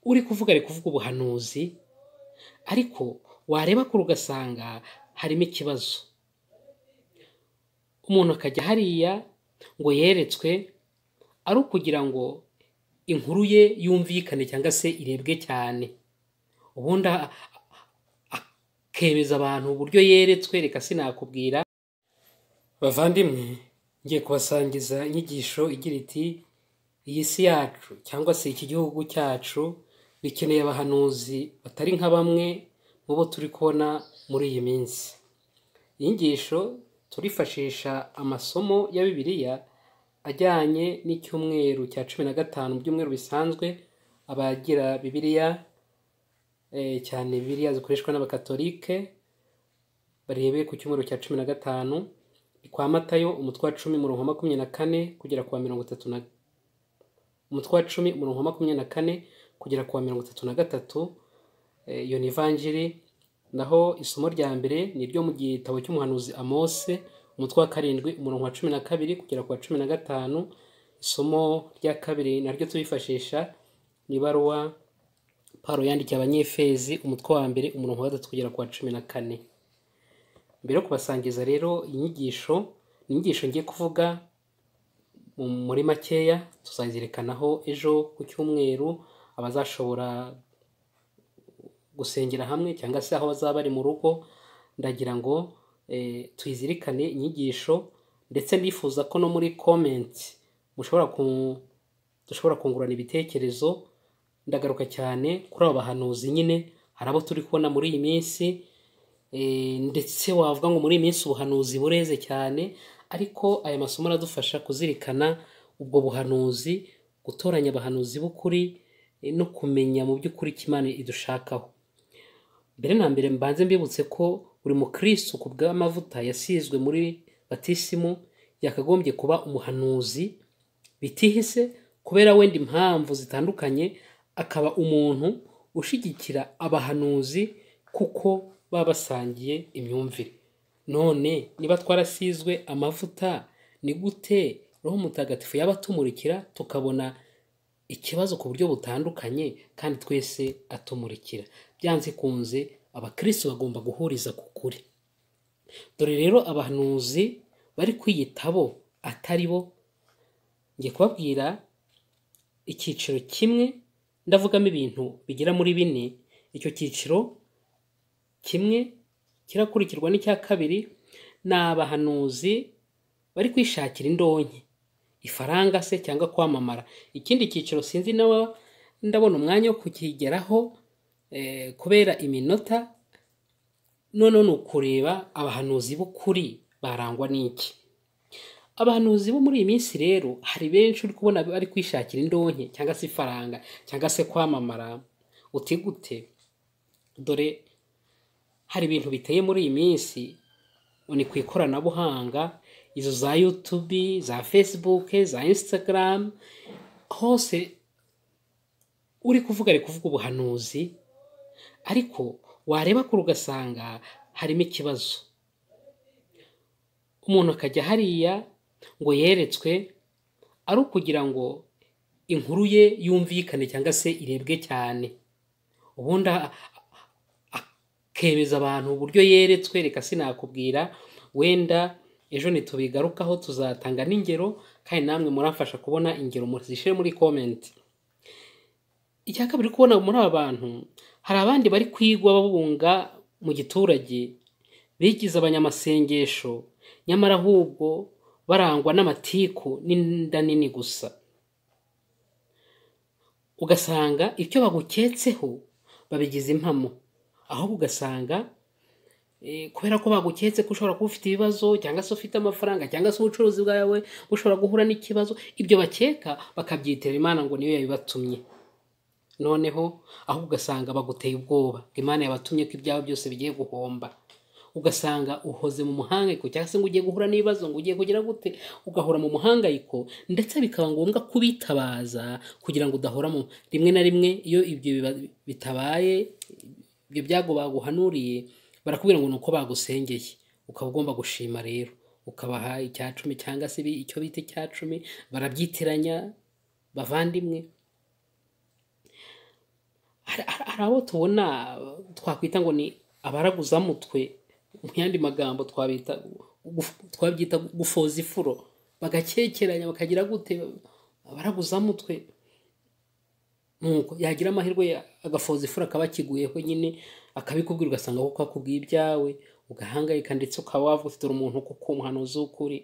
uri kuvuga ari kuvuga ubuhanuzi ariko wareba kure ugasanga harimo ikibazo umuntu akajya hariya ngo yeretswe ari ukugira ngo inkuru ye yumvikane cyangwa se irebwe cyane ubundi a- akemeza abantu uburyo yeretswe reka sinakubwira bavandimwe ngiye kubasangiza inyigisho igira iti iyi si yacu cyangwa se iki gihugu cyacu bikeneye abahanuzi batari nka bamwe mu bo turi kubona muri iyi minsi iyi nyigisho turifashisha amasomo ya bibiliya ajyanye n'icyumweru cya cumi na gatanu mu byumweru bisanzwe abagira bibiliya eh, cyane bibiliya zikoreshwa n'abakatolike barebe ku cyumweru cya cumi na gatanu ni kwa matayo umutwe wa cumi umurongo wa makumyabiri na kane kugera ku wa mirongo itatu na umutwe wa cumi umurongo wa makumyabiri na kane kugera ku wa mirongo itatu na gatatu eh, iyo ni ivanjiri naho isomo rya mbere ni iryo mu gitabo cy'umuhanuzi amose umutwe wa karindwi umurongo wa cumi na kabiri kugera ku wa cumi na gatanu isomo rya kabiri naryo turifashisha ni ibaruwa pawulo yandikiye abanyefezi umutwe wa mbere umurongo wa gatatu kugera ku wa cumi na kane mbere yo kubasangiza rero inyigisho ni inyigisho ngiye kuvuga mu- muri makeya tuzazirikanaho ejo ku cyumweru abazashobora gusengera hamwe cyangwa se aho bazaba bari mu rugo ndagira ngo eh, tuyizirikane inyigisho ndetse ndifuza ko no muri komenti mushobora ku- dushobora kungurana ibitekerezo ndagaruka cyane kuri abo bahanuzi nyine hari abo turi kubona muri iyi minsi Eh, ndetse wavuga ngo muri iyi minsi ubuhanuzi bureze cyane ariko aya masomo aradufasha kuzirikana ubwo buhanuzi gutoranya abahanuzi b'ukuri eh, no kumenya mu by'ukuri icyo imana idushakaho mbere na mbere mbanze mbibutse ko buri mukristo ku bw'amavuta yasizwe muri batisimu yakagombye kuba umuhanuzi bitihise kubera wenda impamvu zitandukanye akaba umuntu ushyigikira abahanuzi kuko baba basangiye imyumvire none niba twarasizwe amavuta ni gute roho mutagatifu yaba atumurikira tukabona ikibazo ku buryo butandukanye kandi twese atumurikira byanze kunze abakristo bagomba guhuriza ku kuri dore rero abahanuzi bari kwiyitabo atari bo ngiye kubabwira icyiciro kimwe ndavugamo ibintu bigera muri bine icyo cyiciro kimwe kirakurikirwa n'icya kabiri ni abahanuzi bari kwishakira indonke ifaranga se cyangwa kwamamara ikindi cyiciro sinzi nawe ndabona umwanya wo kukigeraho eh, kubera iminota noneho ni ukureba abahanuzi b'ukuri barangwa n'iki abahanuzi bo muri iyi minsi rero hari benshi uri kubona bari kwishakira indonke cyangwa se ifaranga cyangwa se kwamamara uti gute dore hari ibintu biteye muri iyi minsi ni ku ikoranabuhanga izo za yutubi za fesibuke za insitagaramu hose uri kuvuga ari kuvuga ubuhanuzi ariko wareba kure ugasanga harimo ikibazo umuntu akajya hariya ngo yeretswe ari ukugira ngo inkuru ye yumvikane cyangwa se irebwe cyane ubundi a- akemeza abantu uburyo yeretswe reka sinakubwira wenda ejo ntitubigarukaho tuzatanga n'ingero kandi namwe muramfasha kubona ingero muzishyire muri komenti icya kabiri uri kubona muri aba bantu hari abandi bari kwigwa babunga mu giturage bigize abanyamasengesho nyamara ahubwo barangwa n'amatiku n'inda nini gusa ugasanga ibyo baguketseho babigize impamo ahubwo ugasanga eh, kubera ko baguketse ko ushobora kuba ufite ibibazo cyangwa se ufite amafaranga cyangwa se ubucuruzi bwawe bushobora guhura n'ikibazo ibyo bakeka bakabyitera imana ngo niyo yabibatumye noneho ahubwo ugasanga baguteye ubwoba ngo imana yabatumye ko ibyawe byose bigiye guhomba ugasanga uhoze mu muhangayiko cyangwa se ngo ugiye guhura n'ibibazo ngo ugiye kugira gute ugahora mu muhangayiko ndetse bikaba ngombwa kubitabaza kugira ngo udahora mu rimwe na rimwe iyo ibyo biba- bitabaye ibyo byago baguhanuriye barakubwira ngo ni uko bagusengeye ukaba ugomba gushima rero ukabaha icya cumi cyangwa se ibi- icyo bita icya cumi barabyitiranya bavandimwe hari abo tubona twakwita ngo ni abaraguzamutwe mu yandi magambo twabita guf- twabyita gufoza ifuro bagakekeranya bakagira gute abaraguzamutwe nuko yagira amahirwe ya- agafoza ifuro akaba akiguyeho nyine akabikubwira ugasanga kuko akubwiye ibyawe ugahangayika ndetse ukaba wavuga ufite umuntu kuko umuhanuzi w'ukuri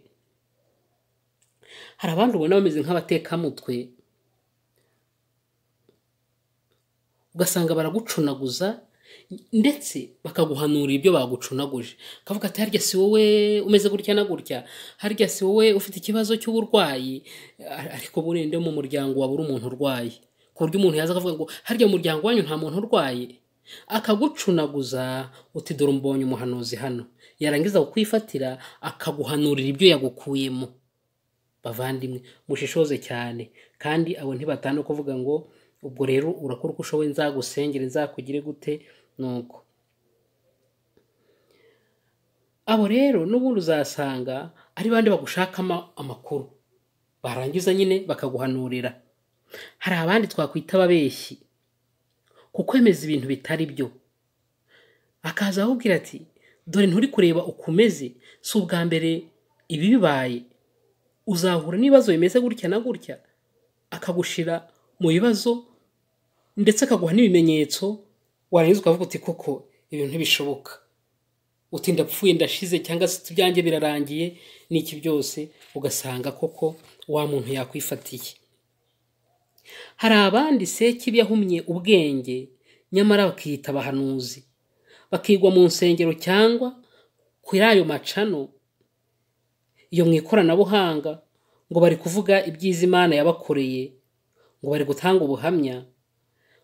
hari abandi ubona bameze nk'abatekamutwe ugasanga baragucunaguza ndetse bakaguhanura ibyo bagucunaguje akavuga ati harya si wowe umeze gutya na gutya harya si wowe ufite ikibazo cy'uburwayi Ar- ariko burende mu muryango wabura umuntu urwaye ku buryo umuntu yaza akavuga ngo harya mu muryango wanyu nta muntu urwaye akagucunaguza uti dore mbonye umuhanuzi hano yarangiza kukwifatira akaguhanurira ibyo yagukuyemo bavandimwe mushishoze cyane kandi abo ntibatana kuvuga ngo ubwo rero urakora uko ushoboye nzagusengere nzakugire gute nuko abo rero n'ubundi uzasanga ari bandi bagushakamo amakuru barangiza nyine bakaguhanurira hari abandi twakwita ababeshyi kukwemeza ibintu bitari byo akaza akubwira ati dore nturi kureba ukomeze si ubwa mbere ibi bibaye uzahura n'ibibazo bimeze gutya na gutya akagushira mu bibazo ndetse akaguha n'ibimenyetso warangiza ukavuga uti koko ibintu ntibishoboka uti ndapfuye ndashize cyangwa se ibyanjye birarangiye n'iki byose ugasanga koko wa muntu yakwifatiye hari abandi seki yahumye ubwenge nyamara bakiyita abahanuzi bakigwa mu nsengero cyangwa kuri ayo macano iyo mu ikoranabuhanga ngo bari kuvuga ibyiza imana yabakoreye ngo bari gutanga ubuhamya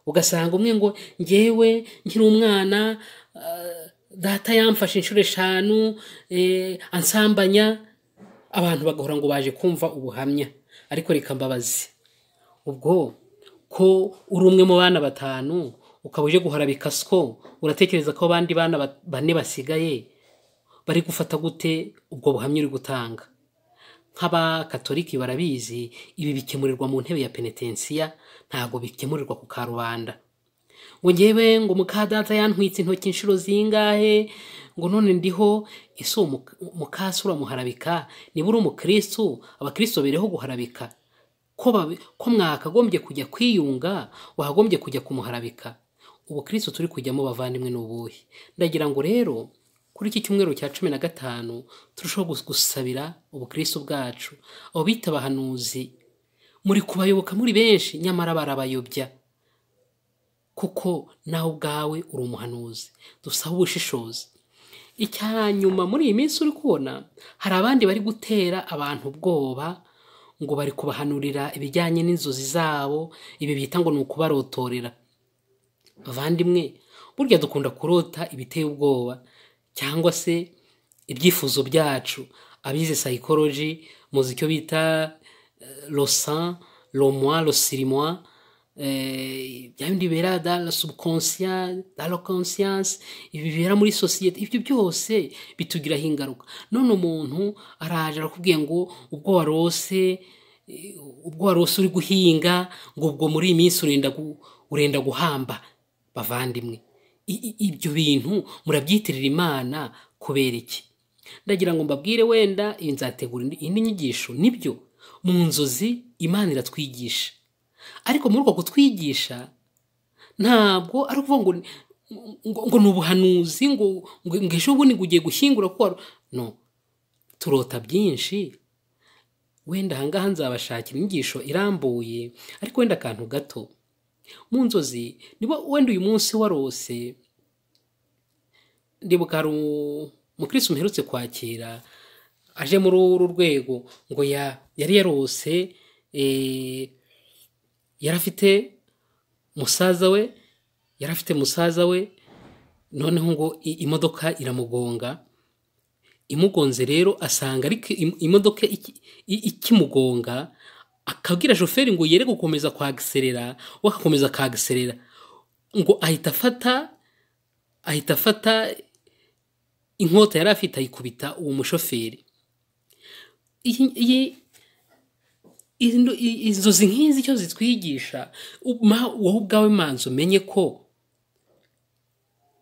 ugasanga umwe ngo ngewe nkiri umwana ah, data yamfashe inshuro eshanu eh, ansambanya abantu bagahora ngo baje kumva ubuhamya ariko reka mbabazi ubwo ko uri umwe mu bana batanu ukaba uje guharabika siko uratekereza ko abandi bana ba- bane basigaye bari gufata gute ubwo buhamya uri gutanga nk'abakatoliki barabizi ibi bikemurirwa mu ntebe ya penetensiya ntabwo bikemurirwa ku karubanda ngo ngewe ngo muka data yantwitse intoki inshuro zingahe ngo none ndiho ese uwo muka- mukasi uramuharabika niba uri umukristu abakristu bereho guharabika ko babi- ko mwakagombye kujya kwiyunga wakagombye kujya kumuharabika ubukristu turi kujyamo bavandimwe ni ubuhe ndagira ngo rero kuri iki cyumweru cya cumi na gatanu turushaho gus- gusabira ubukristu bwacu abo bita abahanuzi muri kubayoboka muri benshi nyamara barabayobya kuko nawe ubwawe uri umuhanuzi dusaba ubushishozi icya nyuma muri iyi minsi uri kubona hari abandi bari gutera abantu ubwoba ngo bari kubahanurira ibijyanye n'inzozi zabo ibi bita ngo ni ukubarotorera bavandimwe burya dukunda kurota ibiteye ubwoba cyangwa se ibyifuzo byacu abize psychology muzi icyo bita losan lomoi losirimoi bya bindi bibera dans la subconscience dans la conscience ibi bibera muri sosiyete ibyo byose bitugiraho ingaruka none umuntu araje arakubwiye ngo ubwo warose eh, ubwo warose uri guhinga ngo ubwo muri iyi minsi urenda gu- urenda guhamba bavandimwe I- i- ibyo bintu murabyitirira imana kubera iki ndagira ngo mbabwire wenda iyi nzategura indi indi nyigisho nibyo mu nzozi imana iratwigisha ariko muri uko kutwigisha ntabwo ari ukuvuga ngo ni- ngo, ngo ni ubuhanuzi ngo, ngo, ngo ejo bundi ngo ugiye gushyingura kuko wari- no turota byinshi wenda ahangaha nzabashakira inyigisho irambuye ariko wenda akantu gato mu nzozi niba wenda uyu munsi warose ndibuka hari umu- umukirisitu mperutse kwakira aje muri uru rwego ngo ya- yari yarose eh, yari afite musaza we yari afite musaza we noneho ngo i- imodoka iramugonga imugonze rero asanga ariko im- imodoka iki- i- ikimugonga akabwira shoferi ngo yere gukomeza kwagiserera we agakomeza akagiserera ngo ahita afata ahita afata inkota yari afite ayikubita uwo mushoferi iyi iyi- izi ndo- i- inzozi nk'izi icyo zitwigisha uma- wowe ubwawe manza umenye ko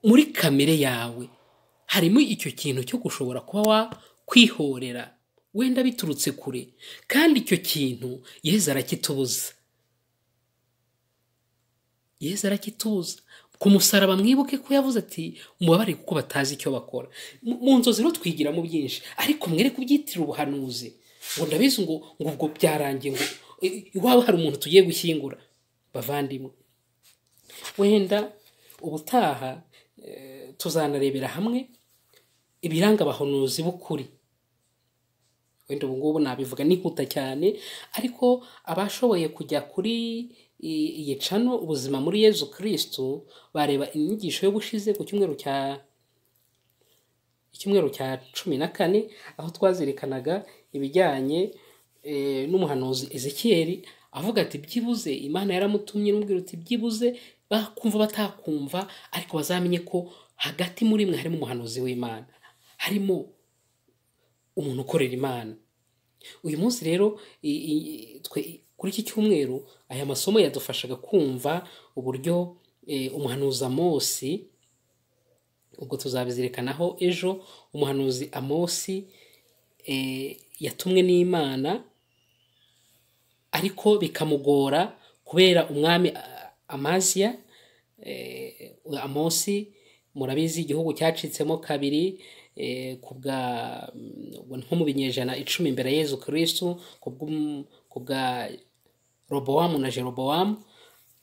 muri kamere yawe harimo icyo kintu cyo gushobora kuba wakwihorera wenda biturutse kure kandi icyo kintu yezu arakitubuza yezu arakitubuza ku musaraba mwibuke ko yavuze ati mubabare kuko batazi icyo bakora mu nzozi rero twigiramo byinshi ariko mwere kubyitirira ubuhanuzi ngo ndabizi ngo ngo ubwo byarangiye ngo iwaba hari umuntu tugiye gushyingura bavandimwe wenda ubutaha tuzanarebera hamwe ibiranga abahanuzi b'ukuri wenda ubu ngubu nabivuga n'inkuta cyane ariko abashoboye kujya kuri iyi cano ubuzima muri yezu kirisitu bareba inyigisho yo gushize ku cyumweru cya icyumweru cya cumi na kane aho twazirikanaga ibijyanye n'umuhanuzi ezekiyeri avuga ati byibuze imana yaramutumye n'ubwira uti byibuze bakumva batakumva ariko bazamenye ko hagati muri mwe harimo umuhanuzi w'imana harimo umuntu ukorera imana uyu munsi rero kuri iki cyumweru aya masomo yadufashaga kumva uburyo umuhanuzi amosi ubwo tuzabizirikanaho ejo umuhanuzi amosi yatumwe n'imana ariko bikamugora kubera umwami amaziya amosi murabizi igihugu cyacitsemo kabiri ku bwa nko mu binyejana icumi mbere yezu kirisitu ku bwa robowamu na jerobowamu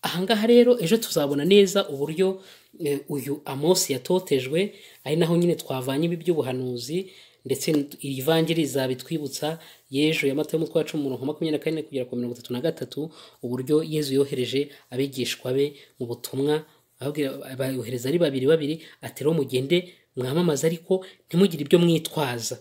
ahangaha rero ejo tuzabona neza uburyo uyu amosi yatotejwe ari naho nyine twavanye ibi by'ubuhanuzi ndetse iri vangiri zabitwibutsa yejo ya mata y'umutwe wa cumi umurongo makumyabiri na kane kugera ku mirongo itatu na gatatu uburyo yezu yohereje abigishwa be mu butumwa bayohereza ari babiri babiri ati rero mugende mwamamaze ariko ntimugire ibyo mwitwaza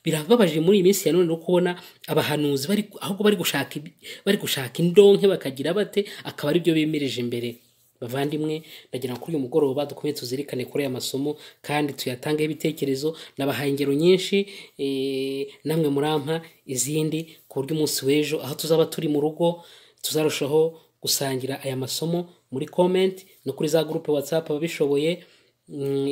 birababaje muri iyi minsi ya none no kubona abahanuzi ahubwo bari gushaka bari gushaka indonke bakagira bate akaba aribyo bemereje imbere bavandimwe ndagira ngo kuri uyu mugoroba dukomeye tuzirikane kuri aya masomo kandi tuyatangeho ibitekerezo nabahaye ingero nyinshi namwe murampa izindi ku buryo umunsi w'ejo aho tuzaba turi mu rugo tuzarushaho gusangira aya masomo muri komenti no kuri za gurupe watsapu ababishoboye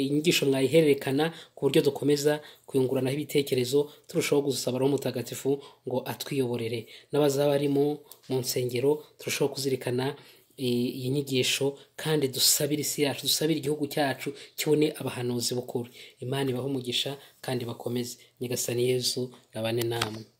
inyigisho mwayihererekana ku buryo dukomeza kuyunguranaho ibitekerezo turushaho gusaba roho mutagatifu ngo atwiyoborere n'abazaba barimo mu nsengero turushaho kuzirikana iyi nyigisho kandi dusabire isi yacu dusabire igihugu cyacu kibone abahanuzi bukuru imana ibaho umugisha kandi bakomeze nyagasani yezu nabane namwe